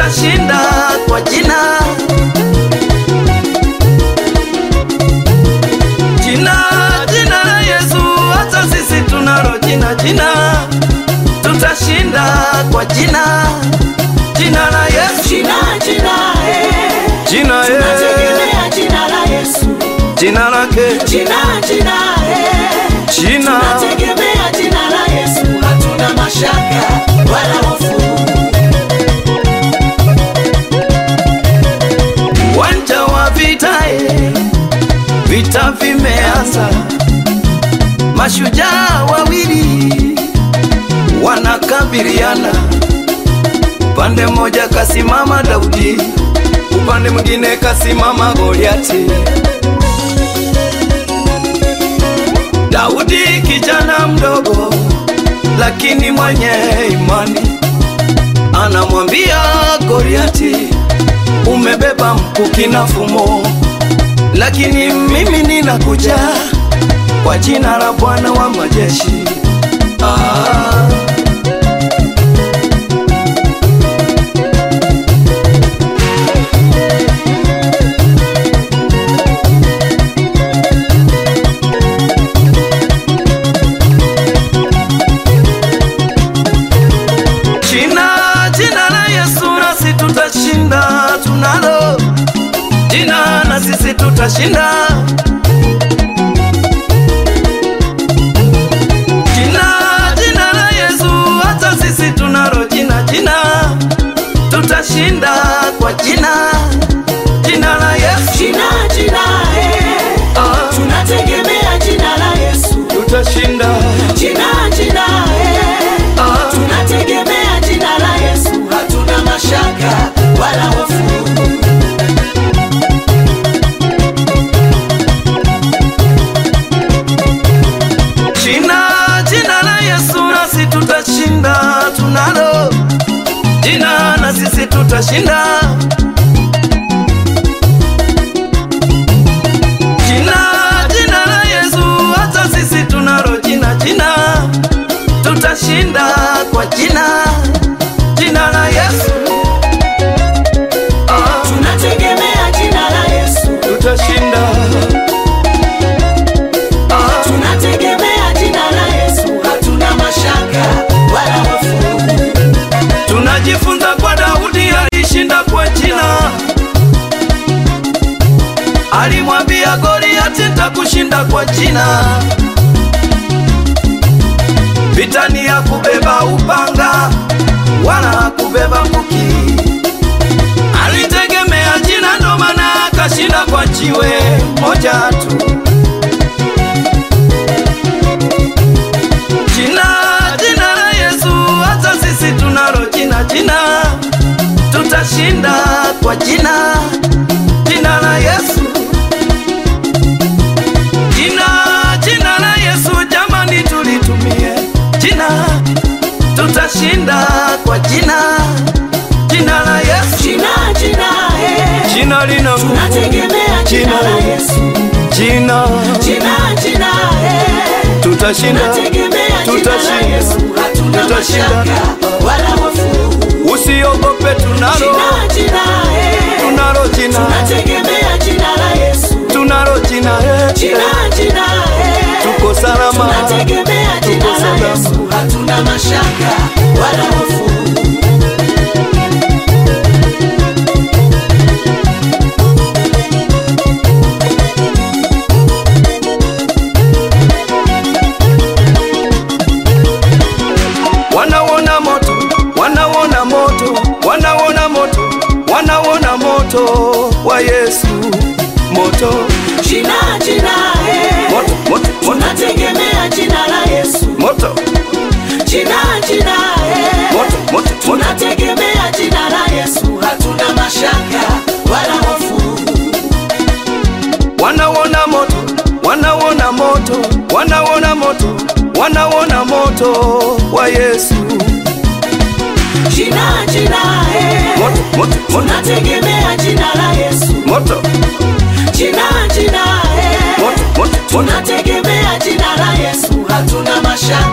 tutashinda kwa jina jina jina la Yesu, hata sisi tunalo jina jina, tutashinda kwa jina jina la Yesu, Jina, jina, eh. jina eh, Tunategemea jina la Yesu. jina lake Jina, jina, eh. jina Tunategemea jina la Yesu. Hatuna mashaka wala hofu. uwanja wa vita eh, vita vimeanza, mashujaa wawili wanakabiliana, upande mmoja kasimama Daudi, upande mwingine kasimama Goliati. Daudi kijana mdogo, lakini mwenye imani, anamwambia Goliati, umebeba mkuki na fumo, lakini mimi ninakuja kwa jina la Bwana wa majeshi. Ah. Jina, jina la Yesu nasi tutashinda, tunalo jina na sisi tutashinda. Jina, jina la Yesu, hata sisi tunalo jina, jina tutashinda kwa jina, jina la Yesu Jina, jina, eh. ah, Tunategemea jina la Yesu. tutashinda Jina, jina, eh. ah, Tunategemea jina la Yesu. Hatuna mashaka wala hofu. Jina, jina la Yesu nasi tutashinda, tunalo jina na sisi tutashinda. Jina, jina la Yesu, hata sisi tunalo jina, jina tutashinda kwa jina, jina la Yesu ah, Tunategemea jina la Yesu. tutashinda ah, Tunategemea jina la Yesu. Hatuna mashaka wala hofu. Tunajifunza kwa Daudi alishinda kwa jina, alimwambia Goliati nitakushinda kwa jina. Vita ni ya kubeba upanga wala kubeba mkuki, alitegemea jina, ndo maana akashinda kwa jiwe moja tu. Jina, jina la Yesu, hata sisi tunalo jina, jina tutashinda kwa jina, jina la Yesu. Jina, jina la Yesu, jamani, tulitumie jina, tutashinda kwa jina, jina la Yesu. Jina, jina, eh. Jina lina nguvu, Tunategemea jina la Yesu. jina Jina, jina, eh. tutashinda, Tunategemea jina la tutashinda, Yesu. Hatuna tutashinda. mashaka wala hofu. Usiogope, tunalo Jina, jina, eh. tunalo jina, Tunategemea jina la Yesu. tunalo jina, eh. Jina, jina, eh. tuko salama, Tunategemea jina tuko la salama. Yesu. Hatuna mashaka wala hofu. Wanauona moto, wanauona moto, wanauona moto, wanauona moto wa Yesu, moto, Jina, jina, eh. moto, moto, moto, Tunategemea jina la Yesu. moto, Jina, jina, eh. moto, moto, moto. Tunategemea jina la Yesu. Hatuna mashaka wala hofu. Wanauona moto, wanauona moto, wanauona moto, wanauona moto wa Yesu, Jina, jina, eh. moto, moto, moto, Tunategemea jina la Yesu. moto, Jina, jina, eh. moto, moto, moto. Tunategemea jina la Yesu. Hatuna mashaka